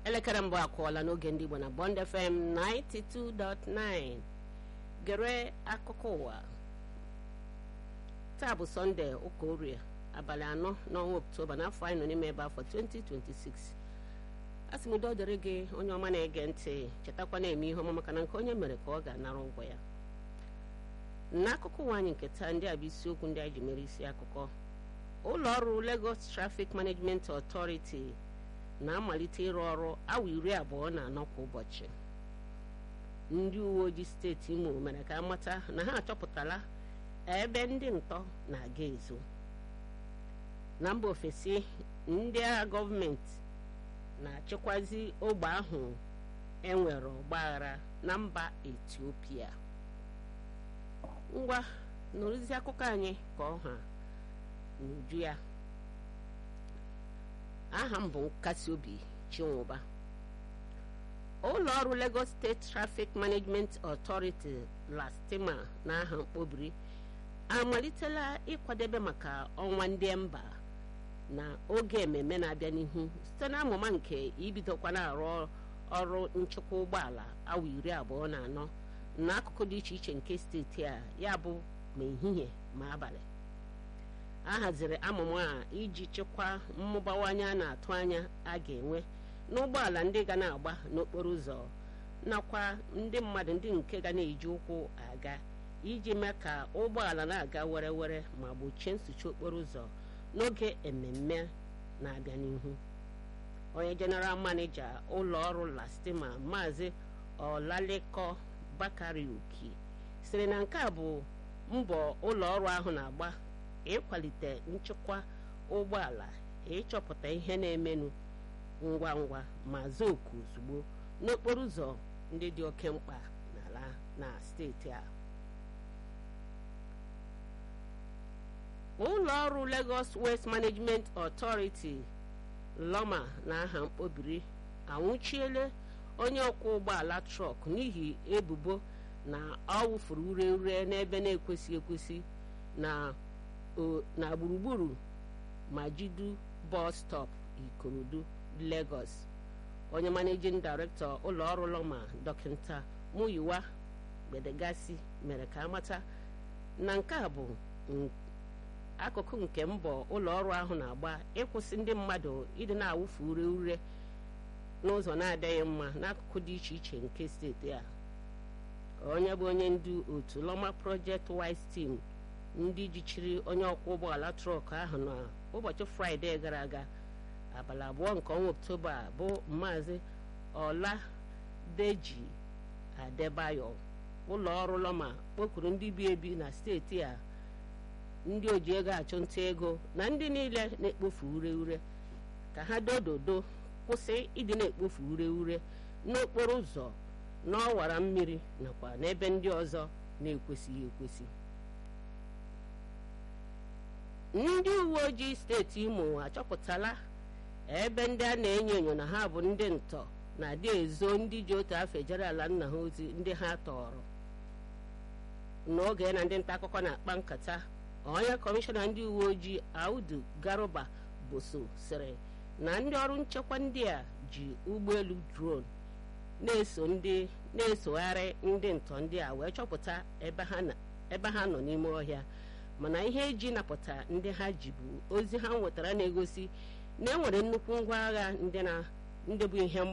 elekere mbụ akụọla n'oge ndị Igbo na Bond FM 92.9 gere akụkọ ụwa taa bụ sọnde ụka orie abalị anọ n'ọnwa oktoba n'afọ anyị nọ n'ime ebe afọ 2026 a sị m udo dịrị gị onye ọma na-ege ntị chetakwa na-eme ihe ọma maka na nke onye mere ka ọ ga-anara ụgwọ ya n'akụkọ ụwa anyị nke taa ndị a bụ isiokwu ndị anyị ji mere isi akụkọ ụlọ ọrụ Lagos Traffic Management Authority na-amalite ịrụ ọrụ awa iri abụọ na anọ kwa ụbọchị ndị uwe ojii steeti Imo mere ka amata na ha achọpụtala ebe ndị ntọ na-aga ezo na mba ofesi ndị agha gọọmenti na-achịkwazi ogbe ahụ enwere ọgbaghara na mba Etiopia ngwa nụrụzi akụkọ anyị ka ọha n'uju ya aha m bụ nkasi obi chinwụba ụlọ ọrụ Lagos State Traffic Management Authority lastima na aha mkpobiri amalitela ịkwadebe maka ọnwa ndị mba na oge ememme na-abịa n'ihu site na amụma nke ibidokwa na-arụ ọrụ nchekwa ụgbọala awa iri abụọ na anọ n'akụkụ dị iche iche nke steeti a ya bụ ma ehihie ma abalị a haziri amụma a iji chịkwaa mmụbawanye a na-atụ anya a ga-enwe n'ụgbọala ndị ga na-agba n'okporo ụzọ nakwa ndị mmadụ ndị nke ga na-eji ụkwụ aga iji mee ka ụgbọala na-aga were were ma gbochie nsuchi okporo ụzọ n'oge ememme na-abịa n'ihu onye jeneral maneja ụlọ ọrụ lastima maazị ọlaleko bakari uki sịrị na nke a bụ mbọ ụlọ ọrụ ahụ na-agba ịkwalite nchekwa ụgbọala ịchọpụta ihe na-emenụ ngwa ngwa ma zoku ozugbo n'okporo ụzọ ndị dị oke mkpa n'ala na steeti a ụlọ ọrụ Lagos Waste Management Authority lọma na aha mkpobiri anwụchiele onye ọkwọ ụgbọala trọk n'ihi ebubo na ọ wụfuru ure ure n'ebe na-ekwesị ekwesị na na gburugburu Majidu bus stop Ikorodu Lagos onye managing director ụlọ ọrụ lọma dọkịta Muyiwa Gbedegasi mere ka amata na nke a bụ akụkụ nke mbọ ụlọ ọrụ ahụ na-agba ịkwụsị ndị mmadụ ịdị na-awụfu ure ure n'ụzọ na-adịghị mma n'akụkụ dị iche iche nke steeti a onye bụ onye ndu otu Loma Project Wise Team ndị jichiri onye ọkwọ ụgbọala trọk ahụ n'ụbọchị fraịde gara aga abalị abụọ nke ọnwa oktoba bụ maazị Ọladeji Adebayo ụlọ ọrụ Loma kpọkuru ndị bi ebi na steeti a ndị oji ego achụnta ego na ndị niile na-ekpofu ure ure ka ha dododo kwụsị ịdị na-ekpofu ure ure n'okporo ụzọ n'ọwara mmiri nakwa n'ebe ndị ọzọ na-ekwesịghị ekwesị ndị uwe ojii steeti Imo achọpụtala ebe ndị a na-enyo enyo na ha bụ ndị ntọ na-adị ezo ndị ji otu afọ ejere ala nna ha ozi ndị ha tọrọ n'oge na ndị nta akụkọ na-akpa nkata onye kọmishọna ndị uwe ojii Audu Garuba Boso sịrị na ndị ọrụ nchekwa ndị a ji ụgbọelu drone na-eso ndị na-esogharị ndị ntọ ndị a wee chọpụta ebe ha nọ n'ime ọhịa mana ihe eji napụta ndị ha ji bụ ozi ha nwetara na-egosi na enwere nnukwu ngwa agha ndị bụ ihe